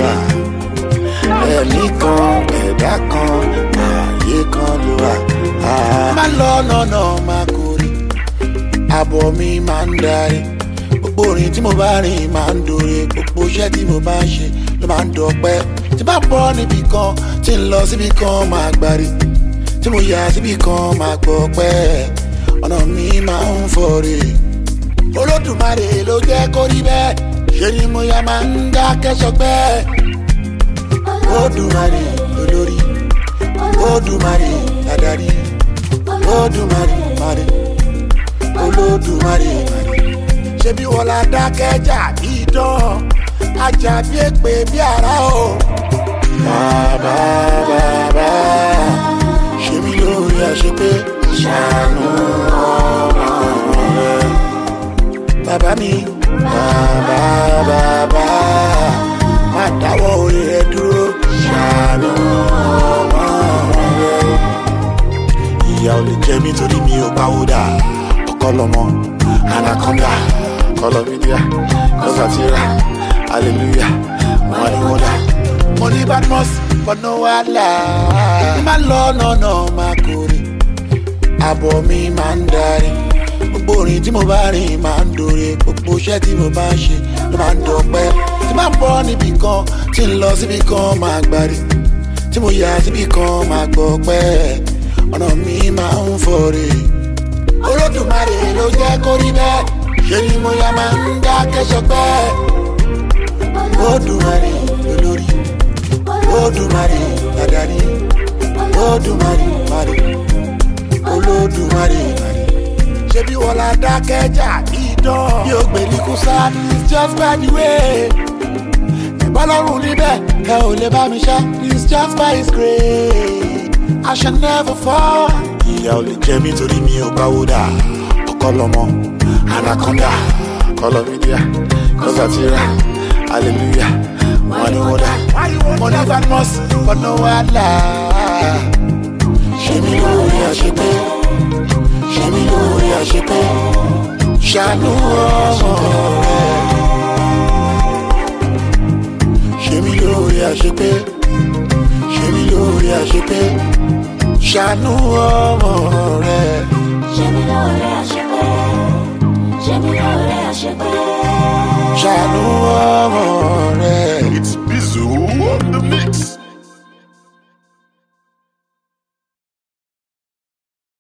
wà ẹ̀mí kan ẹ̀dá kan ààyè kan ló wà. má lọ lọ́nà máa kórè àbọ̀ mi máa ń darí gbogbo orin tí mo bá rìn máa ń dòre gbogbo iṣẹ́ tí mo bá ń ṣe ló máa ń dọ̀pẹ́ tí bá bọ́ níbì kan tí ń lọ síbì kan máa gbárí tí mo yà síbì kan máa gbọ́ pẹ́ ọ̀nà mi máa ń fọ̀rẹ̀ olódùmarè ló jẹ́ kó rí bẹ́ẹ̀ ṣe ni mo yà máa ń dákẹ́ sọgbẹ́ olódùmarè olórí olódùmarè adarí olódùmarè marè olódùmarè marè ṣebí wọn la dákẹ́jà bí dán ajá bí èpè bí ara o. bàbá bàbá ṣe mí lórí àṣepé ṣàánú ọmọ rẹ. bàbá mi bàbá bàbá má dáwọ́ orí rẹ dúró ṣàánú ọmọ rẹ. ìyá ò lè jẹ mí torí mi ò pawó dà ọkọ lọmọ anaconda kọlọmídíà kọsàtìrà hallelujah wọn ni wọn dà. mo ní badmus bọ́nà wàhálà má lọ nọ̀nà máa kórè àbọ̀ mi máa ń darí gbogbo orin tí mo bá rìn máa ń dòre gbogbo iṣẹ́ tí mo bá ń ṣe ló máa ń dọ̀pẹ́ tí máa ń bọ́ níbì kan tí ń lọ síbì kan máa gbárí tí mo yà síbì kan máa gbọ́ pẹ́ ọ̀nà mi máa ń fọ̀rẹ̀ olódùmarè ló jẹ́ kó rí bẹ́ẹ̀ ṣe ni mo yà máa ń dákẹ́ sọpẹ́ olódùmarè olórí olódùmarè adarí olódùmarè marè olódùmarè marè ṣebí wọn la dákẹ́jà ìdán bí o gbèrí kú sáà it's just by the way ìbálòrùn níbẹ̀ ẹ ò lè bá mi ṣá it's just by his grace I shall never fall. ìyá ò lè jẹ mí torí mi ò báwo dà ọkọ lọmọ anaconda kọlọmídíà kọsàtìrà hallelujah wọn ni wọn dà mo ní badmus bọ́nà wàhálà ṣe mí lórí àṣepé ṣe mí lórí àṣepé ṣàánú ọmọ rẹ ṣe mí lórí àṣepé ṣe mí lórí àṣepé ṣàánú ọmọ rẹ. ṣe mí lóore àṣepé ṣe mí lóore àṣepé. ṣàánú ọmọ rẹ. It's Bizu on the mix.